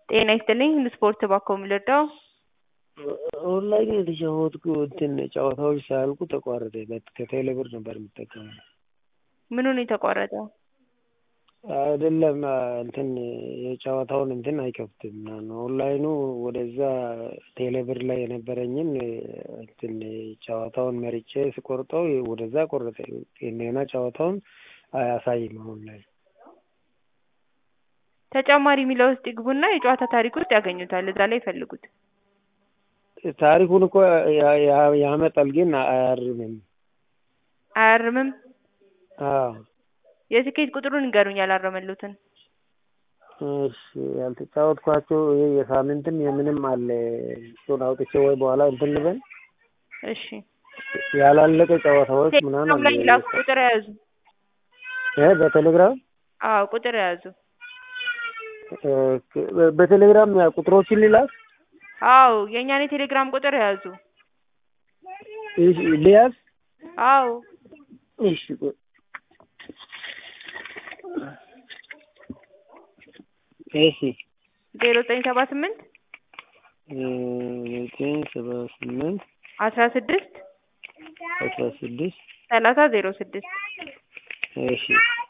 ጤና ይስጥልኝ ስፖርት እባክዎ የሚረዳው? ኦንላይን የተጫወትኩ እንትን ጨዋታዎች ሳያልቁ ተቋረጠ ከቴሌ ብር ነበር የምጠቀመው። ምኑ ነው የተቋረጠው? አይደለም እንትን የጨዋታውን እንትን አይከፍትም ኦንላይኑ ወደዛ ቴሌ ብር ላይ የነበረኝን እንትን ጨዋታውን መርጬ ስቆርጠው ወደዛ ቆረጠ እንደገና ጨዋታውን አያሳይም አሁን ላይ። ተጨማሪ የሚለው ውስጥ ይግቡና የጨዋታ ታሪክ ውስጥ ያገኙታል እዛ ላይ ይፈልጉት። ታሪኩን እኮ ያመጣል ግን አያርምም። አያርምም? አዎ የትኬት ቁጥሩን ይንገሩኝ ያላረመልዎትን። እሺ ያልተጫወትኳቸው ይሄ የሳምንትም የምንም አለ እሱን አውጥቼ ወይ በኋላ እንትን ልበል። እሺ ያላለቀ ጨዋታዎች ምናምን ቴሌግራም ላይ ላኩ ቁጥር የያዙ እ በቴሌግራም አዎ ቁጥር የያዙ በቴሌግራም ቁጥሮችን ልላክ? አዎ የእኛን የቴሌግራም ቁጥር የያዙ እሺ ልያዝ? አዎ እሺ እሺ ዜሮ ዘጠኝ ሰባ ስምንት ዘጠኝ ሰባ ስምንት አስራ ስድስት አስራ ስድስት ሰላሳ ዜሮ ስድስት እሺ